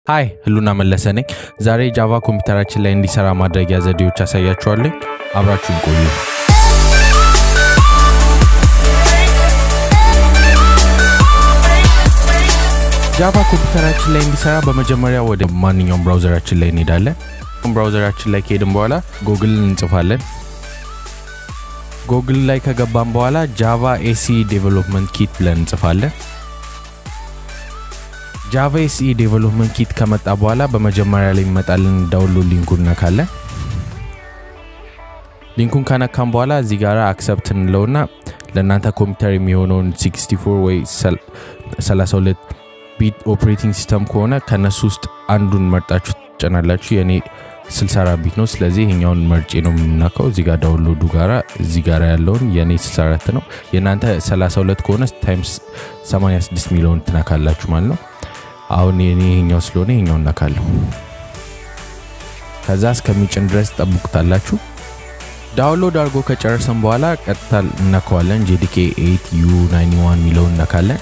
ሃይ ህሉና መለሰ ነኝ። ዛሬ ጃቫ ኮምፒውተራችን ላይ እንዲሰራ ማድረጊያ ዘዴዎች አሳያችኋለሁ። አብራችሁን ቆዩ። ጃቫ ኮምፒውተራችን ላይ እንዲሰራ በመጀመሪያ ወደ ማንኛውም ብራውዘራችን ላይ እንሄዳለን። ብራውዘራችን ላይ ከሄድን በኋላ ጎግል እንጽፋለን። ጎግል ላይ ከገባን በኋላ ጃቫ ኤሲ ዴቨሎፕመንት ኪት ብለን እንጽፋለን። ጃቫ ኤሲ ዴቨሎፕመንት ኪት ከመጣ በኋላ በመጀመሪያ ላይ የሚመጣልን ዳውንሎድ ሊንኩን ነካለን። ሊንኩን ከነካም በኋላ እዚህ ጋር አክሰፕት እንለውና ለእናንተ ኮምፒውተር የሚሆነውን 64 ወይ 32 ቢት ኦፕሬቲንግ ሲስተም ከሆነ ከነሱ ውስጥ አንዱን መርጣችሁ ትጨናላችሁ። የኔ 64 ቢት ነው። ስለዚህ ይሄኛውን መርጬ ነው የምናካው። እዚህ ጋር ዳውንሎዱ ጋራ እዚህ ጋር ያለውን የኔ 64 ነው። የእናንተ 32 ከሆነ ታይምስ 86 ሚሊዮን ትነካላችሁ ማለት ነው። አሁን የኔ ይሄኛው ስለሆነ ይሄኛው እነካለሁ። ከዛ እስከሚጭን ድረስ ጠብቁታላችሁ። ዳውንሎድ አድርጎ ከጨረሰን በኋላ ቀጥታ እነካዋለን። ጄዲኬ 8 ዩ 91 ሚለውን እነካለን።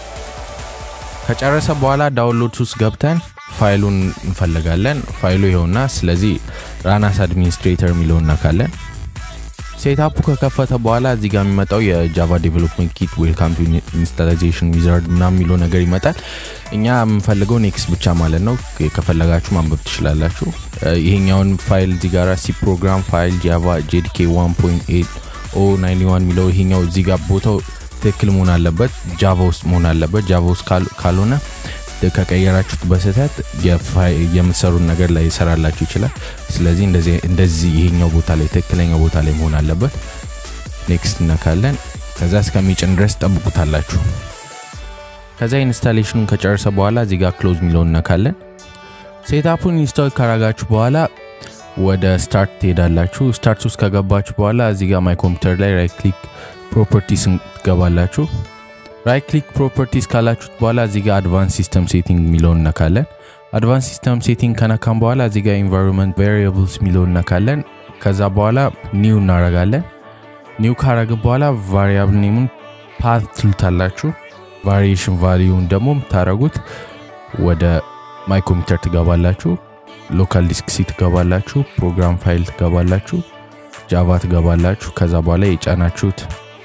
ከጨረሰ በኋላ ዳውንሎድ ውስጥ ገብተን ፋይሉን እንፈልጋለን። ፋይሉ ይኸውና። ስለዚህ ራናስ አድሚኒስትሬተር የሚለውን እነካለን። ሴታፑ ከከፈተ በኋላ እዚህ ጋር የሚመጣው የጃቫ ዴቨሎፕመንት ኪት ዌልካም ቱ ኢንስታላይዜሽን ዊዛርድ ምናምን የሚለው ነገር ይመጣል። እኛ የምንፈልገው ኔክስት ብቻ ማለት ነው። ከፈለጋችሁ ማንበብ ትችላላችሁ። ይሄኛውን ፋይል እዚህ ጋር ሲ ፕሮግራም ፋይል ጃቫ ጄዲኬ 1.8 ኦ 91 የሚለው ይሄኛው እዚህ ጋር ቦታው ትክክል መሆን አለበት። ጃቫ ውስጥ መሆን አለበት። ጃቫ ውስጥ ካልሆነ ከቀየራችሁት በስህተት የምትሰሩን ነገር ላይ ይሰራላችሁ ይችላል። ስለዚህ እንደዚህ ይሄኛው ቦታ ላይ ትክክለኛ ቦታ ላይ መሆን አለበት። ኔክስት እነካለን። ከዛ እስከሚጭን ድረስ ጠብቁታላችሁ። ከዛ ኢንስታሌሽኑን ከጨረሰ በኋላ እዚህ ጋር ክሎዝ የሚለውን እነካለን። ሴታፑን ኢንስታል ካረጋችሁ በኋላ ወደ ስታርት ትሄዳላችሁ። ስታርት ውስጥ ከገባችሁ በኋላ እዚህ ጋር ማይ ኮምፒውተር ላይ ራይት ክሊክ ፕሮፐርቲስ ትገባላችሁ። ራይት ክሊክ ፕሮፐርቲስ ካላችሁት በኋላ እዚህ ጋር አድቫንስ ሲስተም ሴቲንግ የሚለውን እነካለን። አድቫንስ ሲስተም ሴቲንግ ከነካም በኋላ እዚህ ጋር ኢንቫይሮንመንት ቫሪያብልስ የሚለውን እነካለን። ከዛ በኋላ ኒው እናረጋለን። ኒው ካረግን በኋላ ቫሪያብል ኔሙን ፓት ትሉታላችሁ። ቫሪዬሽን ቫሊዩን ደግሞ የምታረጉት ወደ ማይ ኮምፒውተር ትገባላችሁ። ሎካል ዲስክ ሲ ትገባላችሁ። ፕሮግራም ፋይል ትገባላችሁ። ጃቫ ትገባላችሁ። ከዛ በኋላ የጫናችሁት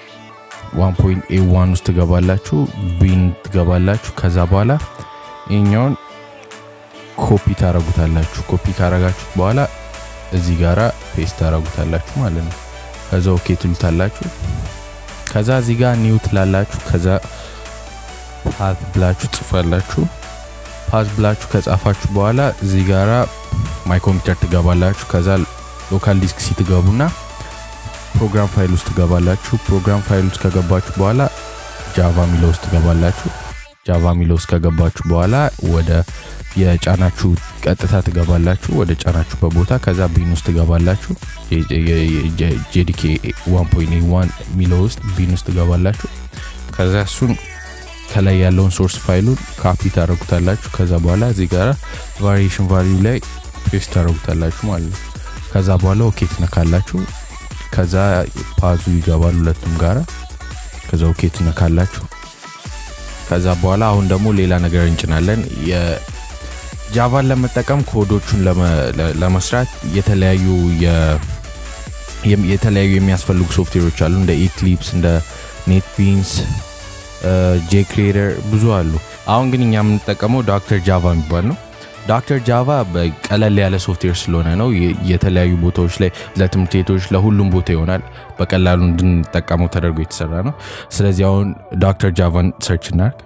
1.a1 ውስጥ ትገባላችሁ። ቢን ትገባላችሁ። ከዛ በኋላ ይኛውን ኮፒ ታረጉታላችሁ። ኮፒ ካረጋችሁት በኋላ እዚህ ጋራ ፔስት ታረጉታላችሁ ማለት ነው። ከዛ ኦኬ ትሉታላችሁ። ከዛ እዚህ ጋር ኒው ትላላችሁ። ከዛ ፓት ብላችሁ ጽፋላችሁ። ፓዝ ብላችሁ ከጻፋችሁ በኋላ እዚህ ጋራ ማይ ኮምፒውተር ትገባላችሁ። ከዛ ሎካል ዲስክ ሲ ትገቡና ፕሮግራም ፋይል ውስጥ ትገባላችሁ። ፕሮግራም ፋይል ውስጥ ከገባችሁ በኋላ ጃቫ ሚለው ውስጥ ትገባላችሁ። ጃቫ ሚለው ውስጥ ከገባችሁ በኋላ ወደ የጫናችሁ ቀጥታ ትገባላችሁ ወደ ጫናችሁበት ቦታ። ከዛ ቢን ውስጥ ትገባላችሁ። ጄዲኬ 1.1 ሚለው ውስጥ ቢን ውስጥ ትገባላችሁ። ከዛ እሱን ከላይ ያለውን ሶርስ ፋይሉን ካፒ ታደረጉታላችሁ። ከዛ በኋላ እዚህ ጋር ቫሪዬሽን ቫሊዩ ላይ ፔስት ታደረጉታላችሁ ማለት ነው። ከዛ በኋላ ኦኬ ትነካላችሁ። ከዛ ፓዙ ይገባል ሁለቱም ጋራ። ከዛ ኦኬ ትነካላችሁ። ከዛ በኋላ አሁን ደግሞ ሌላ ነገር እንጭናለን። የጃቫን ለመጠቀም ኮዶቹን ለመስራት የተለያዩ የተለያዩ የሚያስፈልጉ ሶፍትዌሮች አሉ እንደ ኢክሊፕስ እንደ ኔት ቢንስ ጄ ክሪኤተር ብዙ አሉ። አሁን ግን እኛ የምንጠቀመው ዶክተር ጃቫ የሚባል ነው። ዶክተር ጃቫ ቀለል ያለ ሶፍትዌር ስለሆነ ነው። የተለያዩ ቦታዎች ላይ ለትምህርት ቤቶች፣ ለሁሉም ቦታ ይሆናል። በቀላሉ እንድንጠቀመው ተደርጎ የተሰራ ነው። ስለዚህ አሁን ዶክተር ጃቫን ሰርች እናርግ።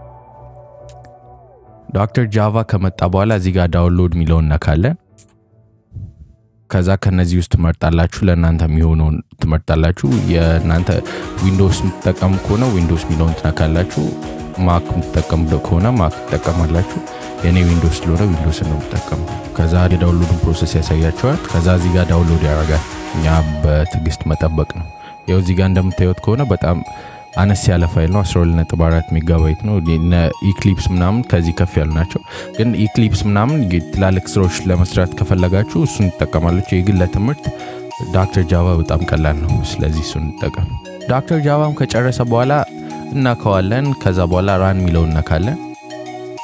ዶክተር ጃቫ ከመጣ በኋላ እዚህ ጋር ዳውንሎድ የሚለውን እነካለን። ከዛ ከነዚህ ውስጥ ትመርጣላችሁ። ለእናንተ የሚሆነውን ትመርጣላችሁ። የእናንተ ዊንዶውስ የምትጠቀሙ ከሆነ ዊንዶውስ የሚለውን ትነካላችሁ። ማክ የምትጠቀሙ ከሆነ ማክ ትጠቀማላችሁ። የእኔ ዊንዶውስ ስለሆነ ዊንዶውስ ነው የምጠቀሙ። ከዛ የዳውንሎዱን ፕሮሰስ ያሳያቸዋል። ከዛ እዚህ ጋር ዳውንሎድ ያደርጋል። እኛ በትዕግስት መጠበቅ ነው። ያው እዚህ ጋር እንደምታዩት ከሆነ በጣም አነስ ያለ ፋይል ነው። 12.4 ሜጋባይት ነው። ኢክሊፕስ ምናምን ከዚህ ከፍ ያሉ ናቸው። ግን ኢክሊፕስ ምናምን ትላልቅ ስራዎች ለመስራት ከፈለጋችሁ እሱን ትጠቀማለች። ይህ ግን ለትምህርት ዶክተር ጃቫ በጣም ቀላል ነው። ስለዚህ እሱን እንጠቀም። ዶክተር ጃቫም ከጨረሰ በኋላ እናከዋለን። ከዛ በኋላ ራን የሚለው እነካለን።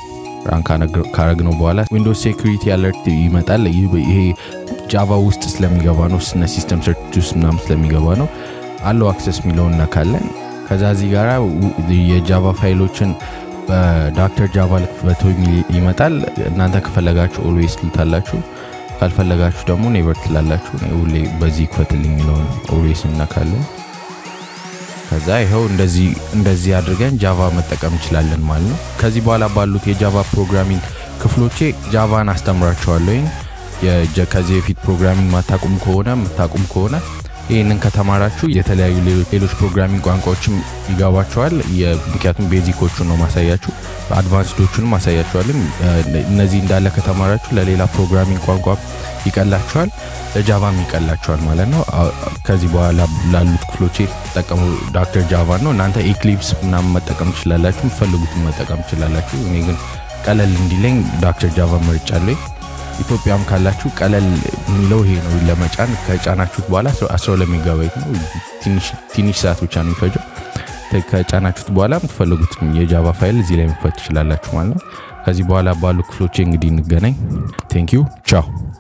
ራን ካረግነው በኋላ ዊንዶውስ ሴኩሪቲ አለርት ይመጣል። ይሄ ጃቫ ውስጥ ስለሚገባ ነው፣ ስነ ሲስተም ሰርች ውስጥ ምናምን ስለሚገባ ነው። አለው አክሰስ የሚለውን ነካለን። ከዛ እዚህ ጋራ የጃቫ ፋይሎችን በዶክተር ጃቫ ልክፈቶ ይመጣል። እናንተ ከፈለጋችሁ ኦልዌይስ ትልታላችሁ፣ ካልፈለጋችሁ ደግሞ ኔቨር ትላላችሁ። ሁሌ በዚህ ክፈትልኝ የሚለውን ኦልዌይስ እነካለን። ከዛ ይኸው እንደዚህ እንደዚህ አድርገን ጃቫ መጠቀም እንችላለን ማለት ነው። ከዚህ በኋላ ባሉት የጃቫ ፕሮግራሚንግ ክፍሎቼ ጃቫን አስተምራቸዋለሁ። ከዚህ በፊት ፕሮግራሚንግ ማታቁም ከሆነ የምታቁም ከሆነ ይህንን ከተማራችሁ የተለያዩ ሌሎች ፕሮግራሚንግ ቋንቋዎችም ይገባቸዋል። ምክንያቱም ቤዚኮቹን ነው ማሳያችሁ፣ አድቫንስዶቹንም ማሳያችኋልም። እነዚህ እንዳለ ከተማራችሁ ለሌላ ፕሮግራሚንግ ቋንቋ ይቀላችኋል፣ ለጃቫም ይቀላችኋል ማለት ነው። ከዚህ በኋላ ላሉት ክፍሎቼ ተጠቀሙ ዶክተር ጃቫ ነው። እናንተ ኤክሊፕስ ምናምን መጠቀም ትችላላችሁ፣ የምትፈልጉትን መጠቀም ትችላላችሁ። እኔ ግን ቀለል እንዲለኝ ዶክተር ጃቫ መርጫለሁ። ኢትዮጵያም ካላችሁ ቀለል የሚለው ይሄ ነው ለመጫን። ከጫናችሁት በኋላ 12 ሜጋባይት ነው፣ ትንሽ ሰዓት ብቻ ነው የሚፈጀው። ከጫናችሁት በኋላ የምትፈልጉትን የጃቫ ፋይል እዚህ ላይ መክፈት ትችላላችሁ ማለት ነው። ከዚህ በኋላ ባሉ ክፍሎቼ እንግዲህ እንገናኝ። ቴንክ ዩ ቻው።